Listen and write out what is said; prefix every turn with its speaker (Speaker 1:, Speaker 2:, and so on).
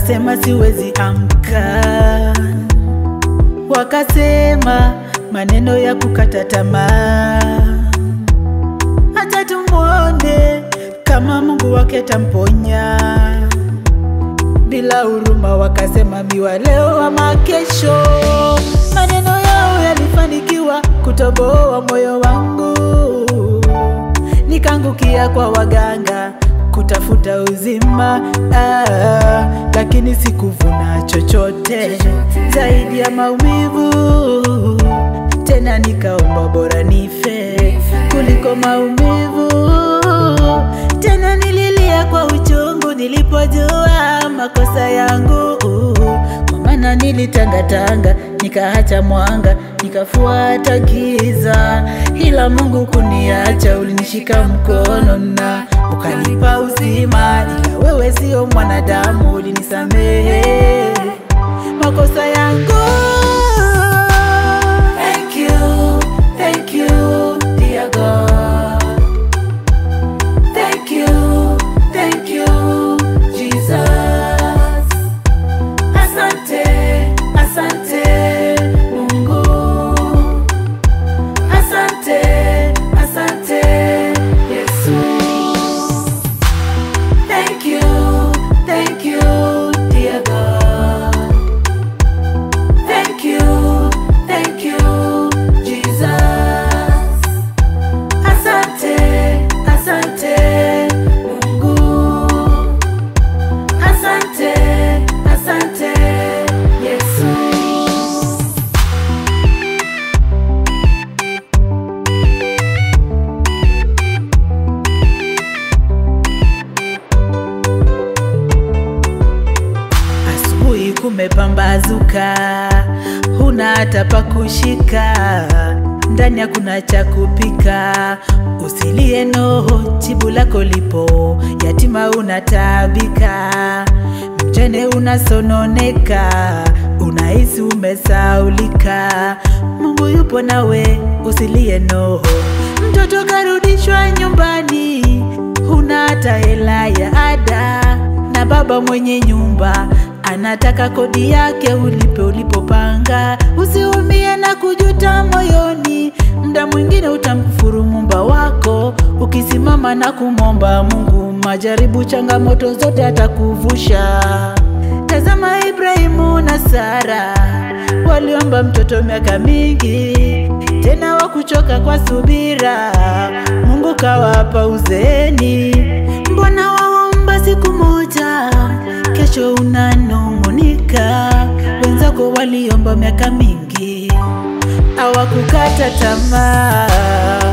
Speaker 1: wakasema siwezi amka, wakasema maneno ya kukata tamaa. Acha tumwone kama Mungu wake tamponya. Bila huruma wakasema miwa leo ama kesho. Maneno yao yalifanikiwa kutoboa moyo wangu, nikaangukia kwa waganga kutafuta uzima ah, lakini sikuvuna chochote zaidi ya maumivu. Tena nikaomba bora nife kuliko maumivu. Tena nililia kwa uchungu nilipojua makosa yangu, kwa maana nilitangatanga nikaacha mwanga nikafuata giza, ila Mungu kuniacha, ulinishika mkono na ukanipa uzima, ila wewe sio mwanadamu, ulinisamehe makosa yangu. Thank you, thank you, dear God. Thank you, thank you, Jesus. Asante, asante, Mungu. Asante, asante, Yesu. Thank you, thank you, dear God. Thank you, thank you, Jesus. Asante, asante, Mungu. Asante, asante, Yesu. Asubuhi kumepambazuka, huna hata pa kushika, ndani hakuna cha kupika. Usilie noho, jibu lako lipo, yatima unataabika, mjane unasononeka, unahisi umesaulika. Mungu yupo nawe, usilie noho. Mtoto karudishwa nyumbani, huna hata hela ya ada na baba mwenye nyumba anataka kodi yake ulipe ulipopanga. Usiumie na kujuta moyoni, mda mwingine utamkufuru mumba wako ukisimama na kumwomba Mungu. Majaribu, changamoto zote atakuvusha. Tazama Ibrahimu na Sara waliomba mtoto miaka mingi, tena wakuchoka kwa subira, Mungu kawapa uzeeni. Mbona waomba siku moja, kesho unanung'unika? Wenzako waliomba miaka mingi, hawakukata tamaa.